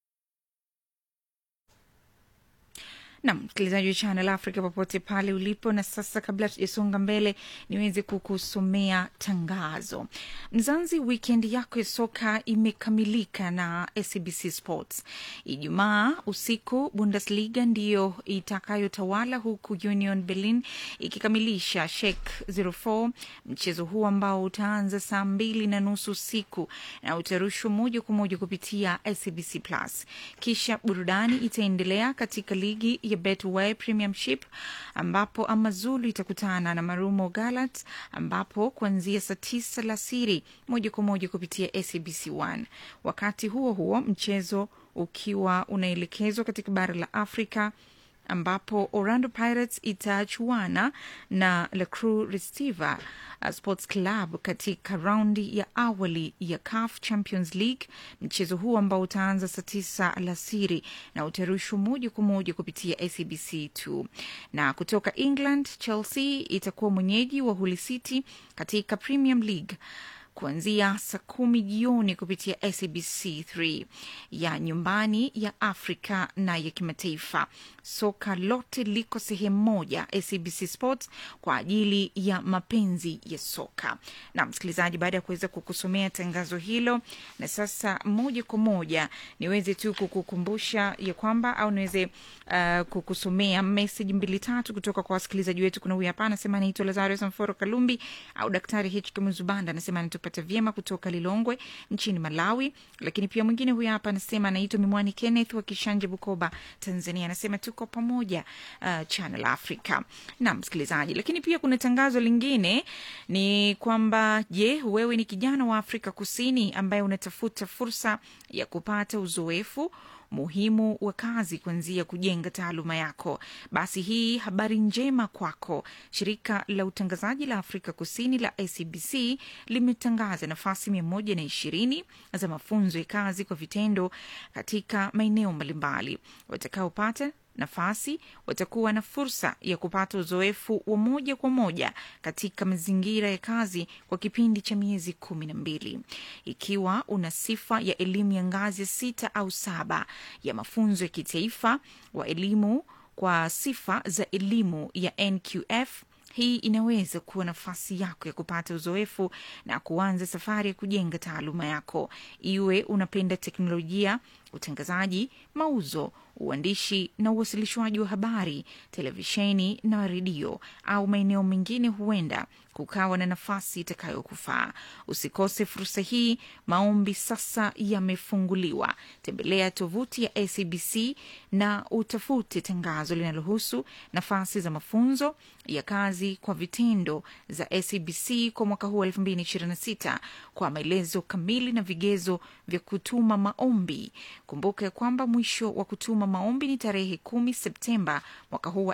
nam msikilizaji wa Channel Africa popote pale ulipo. Na sasa, kabla tujasonga mbele, niweze kukusomea tangazo. Mzanzi, wikendi yako ya soka imekamilika na SABC Sports. Ijumaa usiku Bundesliga ndiyo itakayotawala huku Union Berlin ikikamilisha Schalke 04, mchezo huu ambao utaanza saa mbili na nusu usiku na utarushwa moja kwa moja kupitia SABC Plus. Kisha burudani itaendelea katika ligi ya Betway Premiership ambapo Amazulu itakutana na Marumo Gallants ambapo kuanzia saa tisa alasiri moja kwa moja kupitia SABC 1. Wakati huo huo mchezo ukiwa unaelekezwa katika bara la Afrika ambapo Orlando Pirates itachuana na La Cruz Receiver uh, Sports Club katika raundi ya awali ya CAF Champions League. Mchezo huu ambao utaanza saa tisa alasiri na utarushwa moja kwa moja kupitia SABC 2. Na kutoka England, Chelsea itakuwa mwenyeji wa Hull City katika Premium League kuanzia saa kumi jioni kupitia SABC 3 ya nyumbani ya Afrika na ya kimataifa. Soka lote liko sehemu moja, SABC Sports kwa ajili ya mapenzi ya soka. Na msikilizaji, baada ya kuweza kukusomea tangazo hilo, na sasa moja kwa moja niweze tu kukukumbusha ya kwamba au niweze uh, kukusomea meseji mbili tatu kutoka kwa wasikilizaji wetu. Kuna huyu hapa anasema anaitwa Lazarus Mforo Kalumbi au Daktari HK Muzubanda anasema anatupata vyema kutoka Lilongwe nchini Malawi. Lakini pia mwingine huyu hapa anasema anaitwa Mimwani Kenneth wa Kishanje, Bukoba, Tanzania, anasema tuko pamoja uh, Channel Africa na msikilizaji. Lakini pia kuna tangazo lingine ni kwamba, je, wewe ni kijana wa Afrika Kusini ambaye unatafuta fursa ya kupata uzoefu muhimu wa kazi kuanzia kujenga taaluma yako, basi hii habari njema kwako. Shirika la utangazaji la Afrika Kusini la ACBC limetangaza nafasi mia moja na ishirini za mafunzo ya kazi kwa vitendo katika maeneo mbalimbali. Watakaopata nafasi watakuwa na fursa ya kupata uzoefu wa moja kwa moja katika mazingira ya kazi kwa kipindi cha miezi kumi na mbili. Ikiwa una sifa ya elimu ya ngazi ya sita au saba ya mafunzo ya kitaifa wa elimu kwa sifa za elimu ya NQF hii inaweza kuwa nafasi yako ya kupata uzoefu na kuanza safari ya kujenga taaluma yako. Iwe unapenda teknolojia, utangazaji, mauzo, uandishi na uwasilishwaji wa habari, televisheni na redio, au maeneo mengine, huenda kukawa na nafasi itakayokufaa. Usikose fursa hii. Maombi sasa yamefunguliwa. Tembelea tovuti ya ACBC na utafute tangazo linalohusu nafasi za mafunzo ya kazi kwa vitendo za ACBC kwa mwaka huu 2026 kwa maelezo kamili na vigezo vya kutuma maombi. Kumbuka ya kwamba mwisho wa kutuma maombi ni tarehe kumi Septemba mwaka huu wa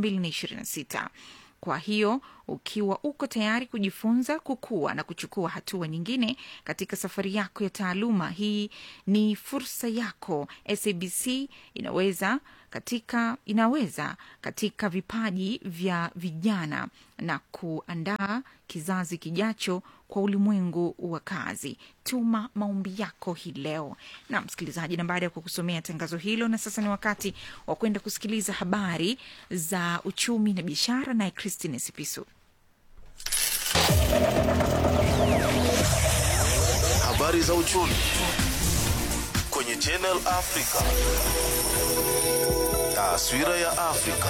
2026. Kwa hiyo ukiwa uko tayari kujifunza, kukua na kuchukua hatua nyingine katika safari yako ya taaluma, hii ni fursa yako. SABC inaweza katika inaweza katika vipaji vya vijana na kuandaa kizazi kijacho kwa ulimwengu wa kazi. Tuma maombi yako hii leo. Na msikilizaji, na baada ya kukusomea tangazo hilo, na sasa ni wakati wa kwenda kusikiliza habari za uchumi na biashara, naye Christine Sipisu. Habari za uchumi kwenye Channel Africa. Taswira ya Afrika.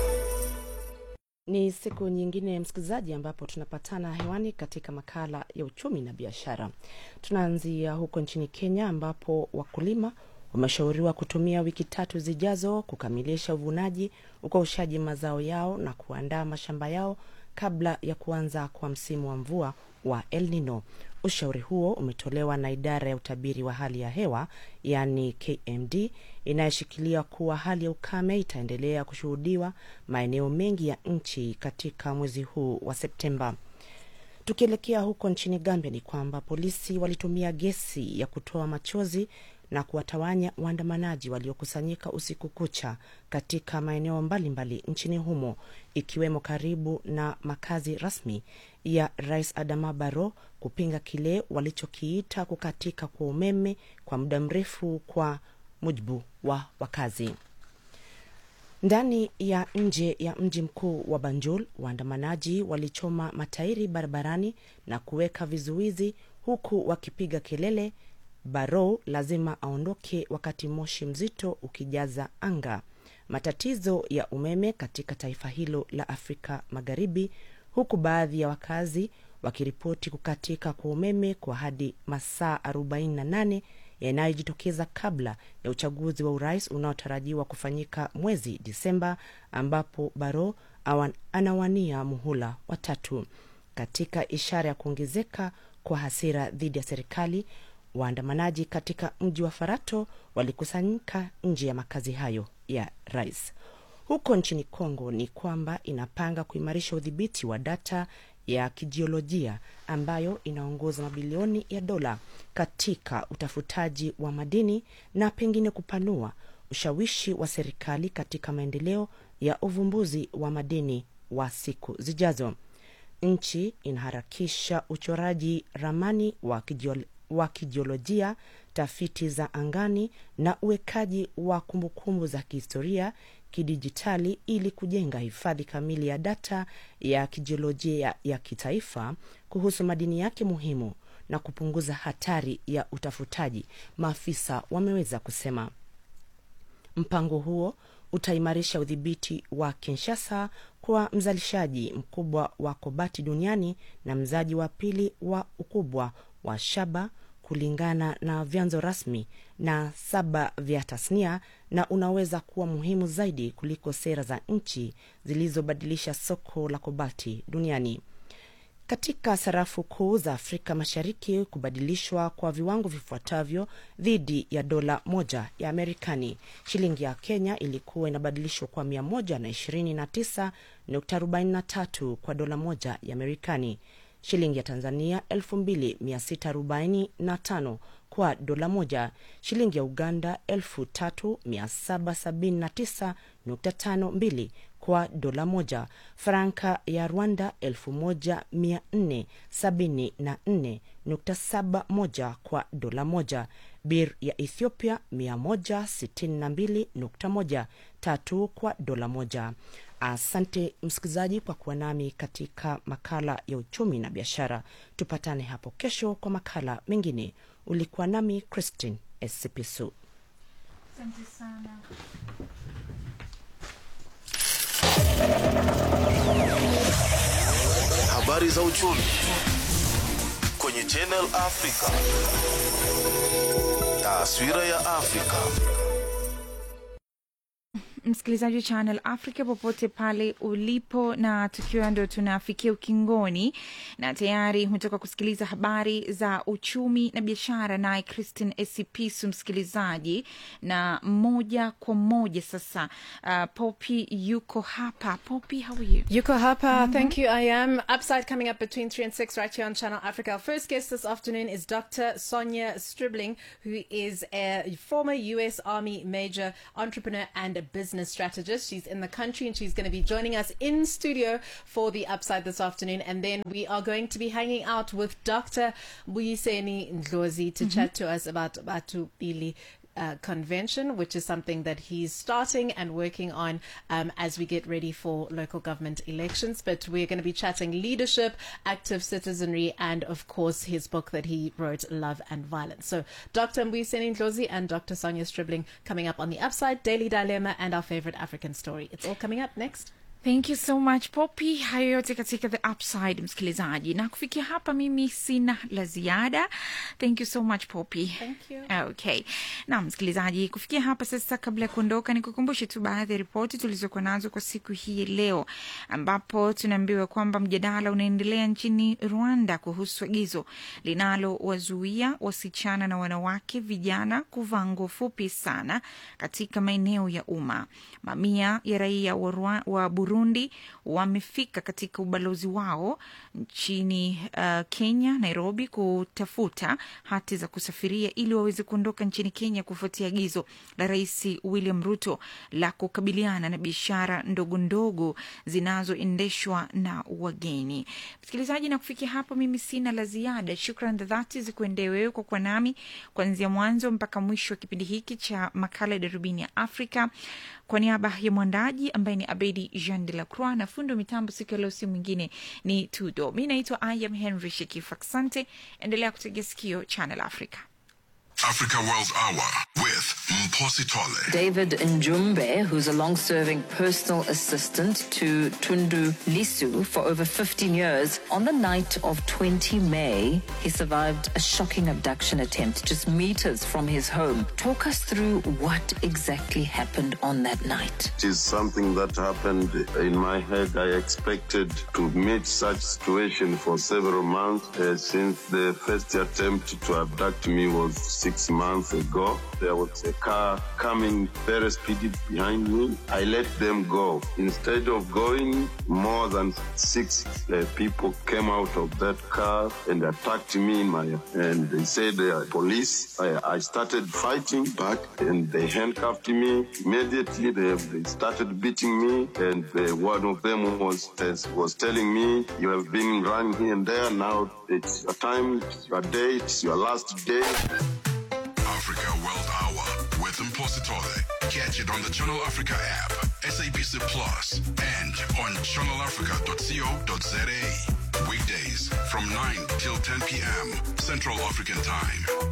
Ni siku nyingine msikilizaji, ambapo tunapatana hewani katika makala ya uchumi na biashara. Tunaanzia huko nchini Kenya, ambapo wakulima wameshauriwa kutumia wiki tatu zijazo kukamilisha uvunaji, ukaushaji mazao yao na kuandaa mashamba yao kabla ya kuanza kwa msimu wa mvua wa El Nino. Ushauri huo umetolewa na idara ya utabiri wa hali ya hewa yaani KMD inayoshikilia kuwa hali ya ukame itaendelea kushuhudiwa maeneo mengi ya nchi katika mwezi huu wa Septemba. Tukielekea huko nchini Gambia ni kwamba polisi walitumia gesi ya kutoa machozi na kuwatawanya waandamanaji waliokusanyika usiku kucha katika maeneo mbalimbali nchini humo ikiwemo karibu na makazi rasmi ya Rais Adama Barrow kupinga kile walichokiita kukatika kwa umeme kwa muda mrefu kwa mujibu wa wakazi. Ndani ya nje ya mji mkuu wa Banjul, waandamanaji walichoma matairi barabarani na kuweka vizuizi huku wakipiga kelele Barrow lazima aondoke, wakati moshi mzito ukijaza anga. Matatizo ya umeme katika taifa hilo la Afrika Magharibi, huku baadhi ya wakazi wakiripoti kukatika kwa umeme kwa hadi masaa 48 yanayojitokeza kabla ya uchaguzi wa urais unaotarajiwa kufanyika mwezi Disemba, ambapo Barrow anawania muhula wa tatu. Katika ishara ya kuongezeka kwa hasira dhidi ya serikali waandamanaji katika mji wa Farato walikusanyika nje ya makazi hayo ya rais. Huko nchini Kongo ni kwamba inapanga kuimarisha udhibiti wa data ya kijiolojia ambayo inaongoza mabilioni ya dola katika utafutaji wa madini na pengine kupanua ushawishi wa serikali katika maendeleo ya uvumbuzi wa madini wa siku zijazo. Nchi inaharakisha uchoraji ramani wa kijiolojia wa kijiolojia, tafiti za angani na uwekaji wa kumbukumbu za kihistoria kidijitali ili kujenga hifadhi kamili ya data ya kijiolojia ya, ya kitaifa kuhusu madini yake muhimu na kupunguza hatari ya utafutaji, maafisa wameweza kusema. Mpango huo utaimarisha udhibiti wa Kinshasa kwa mzalishaji mkubwa wa kobati duniani na mzaji wa pili wa ukubwa wa shaba kulingana na vyanzo rasmi na saba vya tasnia na unaweza kuwa muhimu zaidi kuliko sera za nchi zilizobadilisha soko la kobalti duniani. Katika sarafu kuu za Afrika Mashariki, kubadilishwa kwa viwango vifuatavyo dhidi ya dola moja ya Amerikani. Shilingi ya Kenya ilikuwa inabadilishwa kwa 129.43 kwa dola moja ya Amerikani. Shilingi ya Tanzania 2645 kwa dola moja. Shilingi ya Uganda 3779.52 kwa dola moja. Franka ya Rwanda 1474.71 kwa dola moja. Bir ya Ethiopia 162.1 tatu kwa dola moja. Asante msikilizaji kwa kuwa nami katika makala ya uchumi na biashara. Tupatane hapo kesho kwa makala mengine. Ulikuwa nami Christine Esipisu. Asante sana. Habari za uchumi kwenye Channel Africa. Taswira ya Afrika. msikilizaji wa Channel Africa popote pale ulipo, na tukiwa ndo tunafikia ukingoni, na tayari umetoka kusikiliza habari za uchumi na biashara, naye Christine Esipisu msikilizaji, na moja kwa moja sasa, uh, Poppy yuko hapa. Poppy, how are you? Yuko hapa, Mhm. thank you. I am. Upside coming up between 3 and 6 right here on Channel Africa. Our first guest this afternoon is Dr. Sonia Stribling, who is a former US Army major, entrepreneur, and a business strategist. She's in the country and she's going to be joining us in studio for the Upside this afternoon. And then we are going to be hanging out with Dr. Buyiseni Ndlozi to Mhm. chat to us about Batu Bili uh, convention, which is something that he's starting and working on um, as we get ready for local government elections. But we're going to be chatting leadership, active citizenry, and of course his book that he wrote, Love and Violence. So Dr. Mbuyiseni Ndlozi and Dr. Sonia Stribling coming up on the upside, Daily Dilemma, and our favorite African story. It's all coming up next. Thank you so much Poppy. Hayo yote katika the upside, msikilizaji, na kufikia hapa mimi sina la ziada. Thank you so much Poppy. Thank you. Okay. Na msikilizaji, kufikia hapa sasa, kabla ya kuondoka, nikukumbushe tu baadhi ya ripoti tulizokuwa nazo kwa siku hii leo, ambapo tunaambiwa kwamba mjadala unaendelea nchini Rwanda kuhusu agizo linalowazuia wasichana na wanawake vijana kuvaa nguo fupi sana katika maeneo ya umma. Mamia ya raia wa, Rwa- wa Burundi wamefika katika ubalozi wao nchini uh, Kenya, Nairobi, kutafuta hati za kusafiria ili waweze kuondoka nchini Kenya kufuatia agizo la Rais William Ruto la kukabiliana na biashara ndogo ndogo zinazoendeshwa na wageni. Msikilizaji, na kufikia hapo, mimi sina la ziada. Shukran za dhati zikuendee wewe kwa kuwa nami kuanzia mwanzo mpaka mwisho wa kipindi hiki cha makala ya Darubini ya Afrika. Kwa niaba ya mwandaji ambaye ni Abedi Jean de la Croix na fundo mitambo siku ya leo, si mwingine ni Tudo. Mi naitwa Ayam Henry Shekifu. Asante, endelea kutegea sikio Channel Africa. Africa World Hour with Mposi Tole. David Njumbe, who's a long serving personal assistant to Tundu Lisu for over 15 years, on the night of 20 May, he survived a shocking abduction attempt just meters from his home. Talk us through what exactly happened on that night. It is something that happened in my head. I expected to meet such situation for several months uh, since the first attempt to abduct me was six months ago. There was a car coming very speedy behind me. I let them go. Instead of going, more than six uh, people came out of that car and attacked me in my and they said they are police. I, I started fighting back and they handcuffed me. Immediately they, they started beating me and uh, one of them was was telling me you have been running here and there. Now it's your time, it's your day, it's your last day. Africa World Hour with Mposi Tole. Catch it on the Channel Africa app, SABC Plus, and on channelafrica.co.za. Weekdays from 9 till 10 p.m. Central African Time.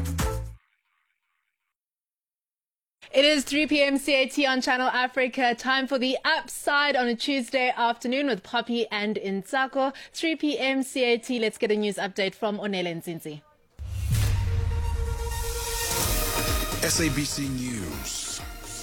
It is 3 p.m. CAT on Channel Africa. Time for the upside on a Tuesday afternoon with Poppy and Insako. 3 p.m. CAT. Let's get a news update from Onele Nzinzi. SABC News.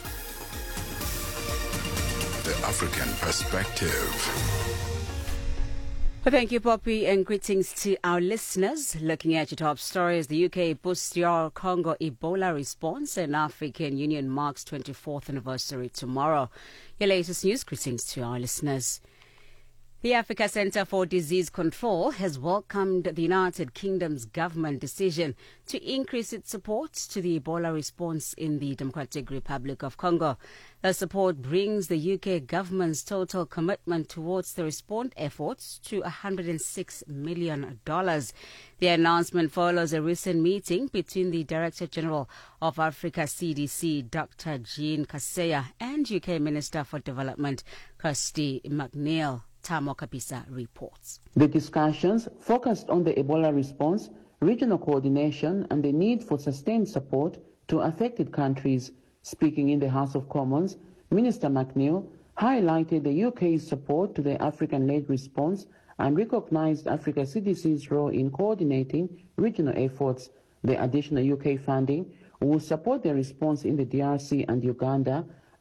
The African Perspective. Well, thank you, Poppy, and greetings to our listeners. Looking at your top stories, the UK boosts your Congo Ebola response, and African Union marks 24th anniversary tomorrow. Your latest news, greetings to our listeners. The Africa Centre for Disease Control has welcomed the United Kingdom's government decision to increase its support to the Ebola response in the Democratic Republic of Congo. The support brings the UK government's total commitment towards the response efforts to $106 million. The announcement follows a recent meeting between the Director General of Africa CDC, Dr. Jean Kaseya, and UK Minister for Development, Kirsty McNeil. Tamo Kapisa reports. The discussions focused on the Ebola response, regional coordination, and the need for sustained support to affected countries. Speaking in the House of Commons, Minister McNeil highlighted the UK's support to the African-led response and recognized Africa CDC's role in coordinating regional efforts. The additional UK funding will support the response in the DRC and Uganda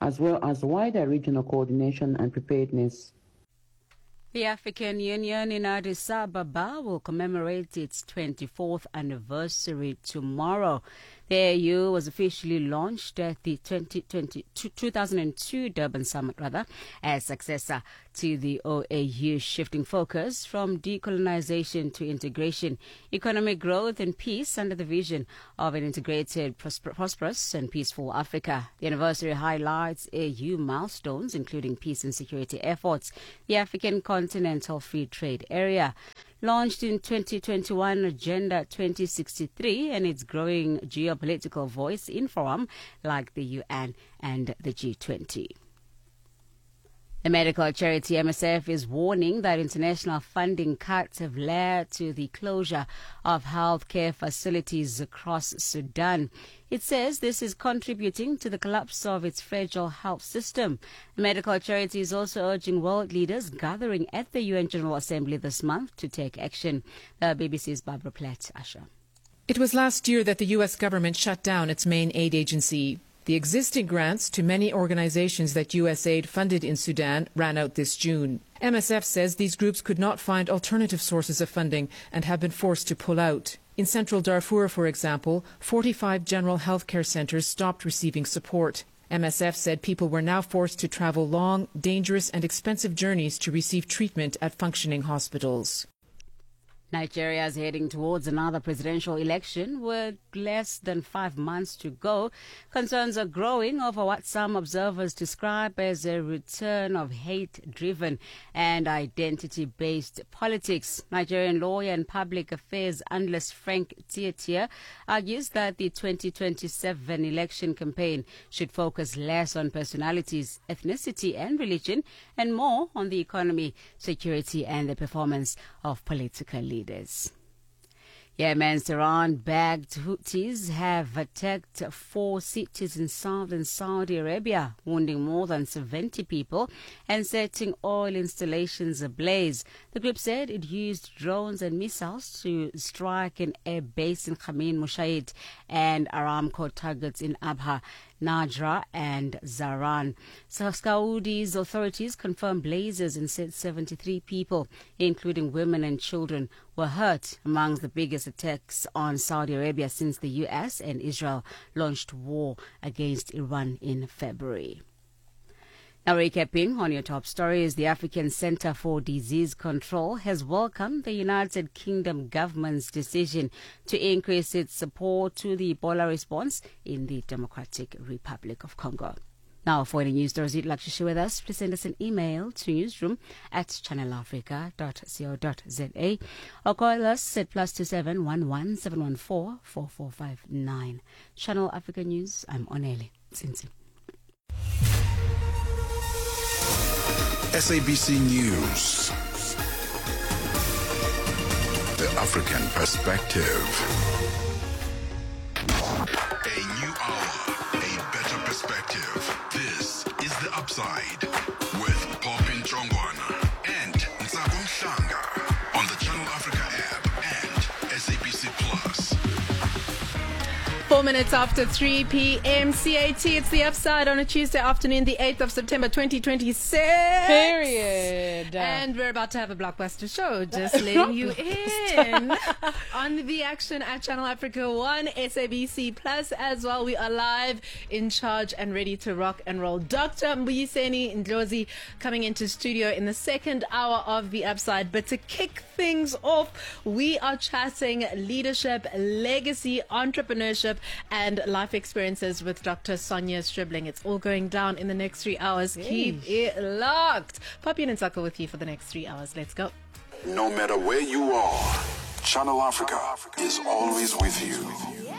as well as wider regional coordination and preparedness. The African Union in Addis Ababa will commemorate its 24th anniversary tomorrow. The AU was officially launched at the 2020, 2002 Durban Summit, rather, as successor to the OAU, shifting focus from decolonization to integration, economic growth, and peace under the vision of an integrated, prosper- prosperous, and peaceful Africa. The anniversary highlights AU milestones, including peace and security efforts, the African Continental Free Trade Area, launched in 2021 Agenda 2063 and its growing geopolitical voice in forums like the UN and the G20. The medical charity MSF is warning that international funding cuts have led to the closure of healthcare facilities across Sudan. It says this is contributing to the collapse of its fragile health system. The medical charity is also urging world leaders gathering at the UN General Assembly this month to take action. The BBC's Barbara Platt, Asha. It was last year that the U.S. government shut down its main aid agency. The existing grants to many organizations that USAID funded in Sudan ran out this June. MSF says these groups could not find alternative sources of funding and have been forced to pull out. In central Darfur, for example, 45 general health care centers stopped receiving support. MSF said people were now forced to travel long, dangerous, and expensive journeys to receive treatment at functioning hospitals. Nigeria is heading towards another presidential election with less than five months to go. Concerns are growing over what some observers describe as a return of hate driven and identity based politics. Nigerian lawyer and public affairs analyst Frank Tietia argues that the 2027 election campaign should focus less on personalities, ethnicity, and religion and more on the economy, security, and the performance of political leaders leaders. Yemen's Iran-backed Houthis have attacked four cities in southern Saudi Arabia, wounding more than 70 people and setting oil installations ablaze. The group said it used drones and missiles to strike an air base in Khamin Mushaid and Aramco targets in Abha. Najra and Zaran. So Saudi's authorities confirmed blazes and said 73 people, including women and children, were hurt among the biggest attacks on Saudi Arabia since the US and Israel launched war against Iran in February. Now, recapping on your top stories, the African Center for Disease Control has welcomed the United Kingdom government's decision to increase its support to the Ebola response in the Democratic Republic of Congo. Now, for any news stories you'd like to share with us, please send us an email to newsroom at channelafrica.co.za or call us at plus two seven one one seven one four four four five nine. Channel Africa News, I'm Onele Sinsi. SABC News. The African perspective. A new hour, a better perspective. This is The Upside with Popin Chongwana and Nsago Mshanga on the Channel Africa app and SABC Plus. Four minutes after 3 p.m. CAT. It's the upside on a Tuesday afternoon, the 8th of September 2026. Period. And we're about to have a blockbuster show. Just letting you in on the action at Channel Africa 1, SABC Plus as well. We are live, in charge, and ready to rock and roll. Dr. Mbuyiseni Ndlozi coming into studio in the second hour of the upside. But to kick things off, we are chatting leadership, legacy, entrepreneurship, and life experiences with Dr. Sonia Stribling. It's all going down in the next three hours. Keep it locked. Poppy and Nsako with you for the next three hours. Let's go. No matter where you are, Channel Africa is always with you.